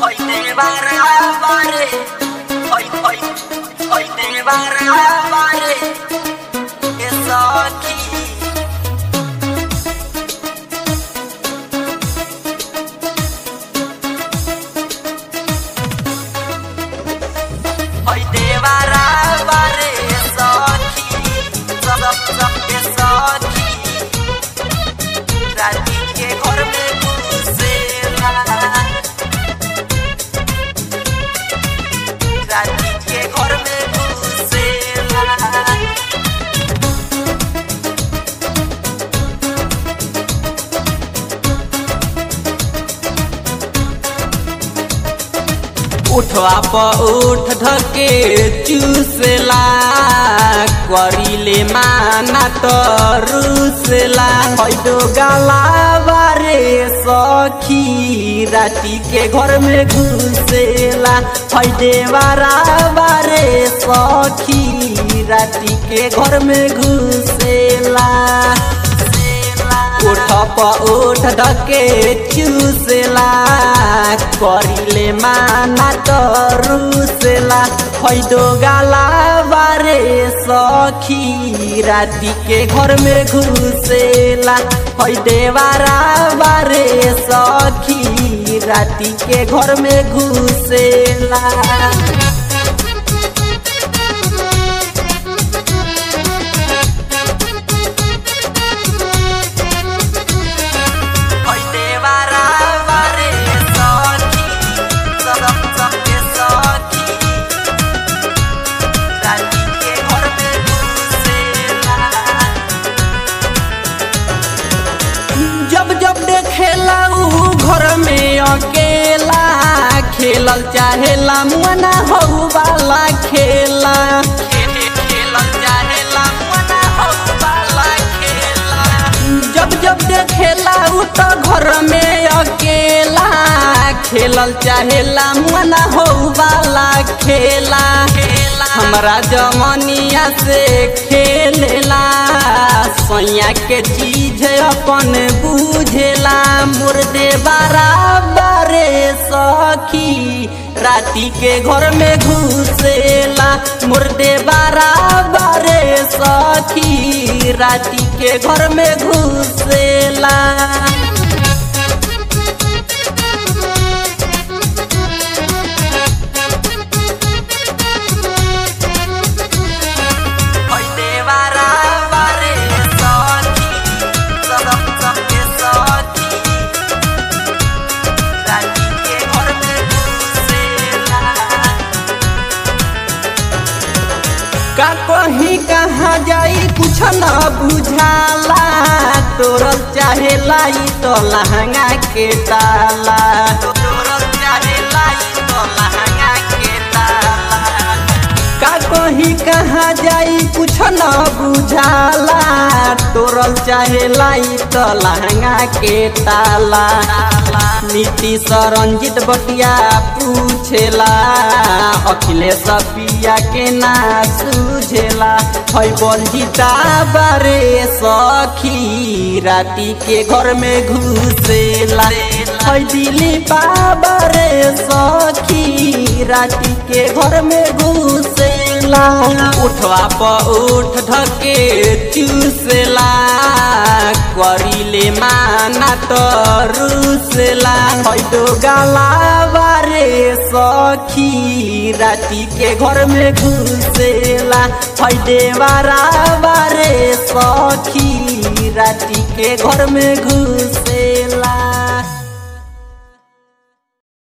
hoy te barrabare, hoy, hoy, hoy te barrabare, eso aquí. Hoy te barrabare, eso aquí, so, so, so, eso aquí. राती के घर में घुसेला राती के घर में घुसेला उठवा प उठ धके चूसला करिले माना त रुसला हैदो गाला बारे सखी राती के घर में घुसेला हैदे बारा बारे सखी राती के घर में घुसेला उठ प उठ धके चूसेला करिले माना त रुसेला हैदो गाला बारे सखी राती के घर में घुसेला हैदे बारा बारे सखी राती के घर में घुसेला hoy te barrabare, eso aquí, so, so, so, eso aquí. राती के घर में घुसेला जब जब देखेला ऊ घर में अकेला खेलल चाहेला मुआना हो वाला खेला खेलल चाहेला मना हो वाला खेला जब जब देखेला ऊ तो घर में अकेला खेलल चाहेला मुआना हो वाला खेला हमरा जमनिया से खेलेला सैया के चीज अपन बुझेला मुर्दे बराबरे सखी राती के घर में घुसेला मुर्दे बराबरे सखी राती के घर में घुसेला hoy te barrabare, eso aquí, so, so, so, eso aquí. राती के घर में घुसेला का कहीं कहाँ जाई कुछ न बुझाला तोरल चाहेला ई तो लहंगा के ताला तोरल चाहेला ई तो लहंगा के ताला का कहीं कहाँ जाई कुछ न बुझाला तोरल चाहेला ई तो लहंगा के ताला नीति सरंजित बटिया पूछेला अखिलेश पिया के ना सूझेला है बलजीता बारे सखी राती के घर में घुसेला है दिली बाबरे सखी राती के घर में घुसेला उठवा प उठ धके चूसेला करिले माना त रुसेला हैदो गाला बारे सखी राती के घर में घुसेला हैदे बारा बारे सखी राती के घर में घुसेला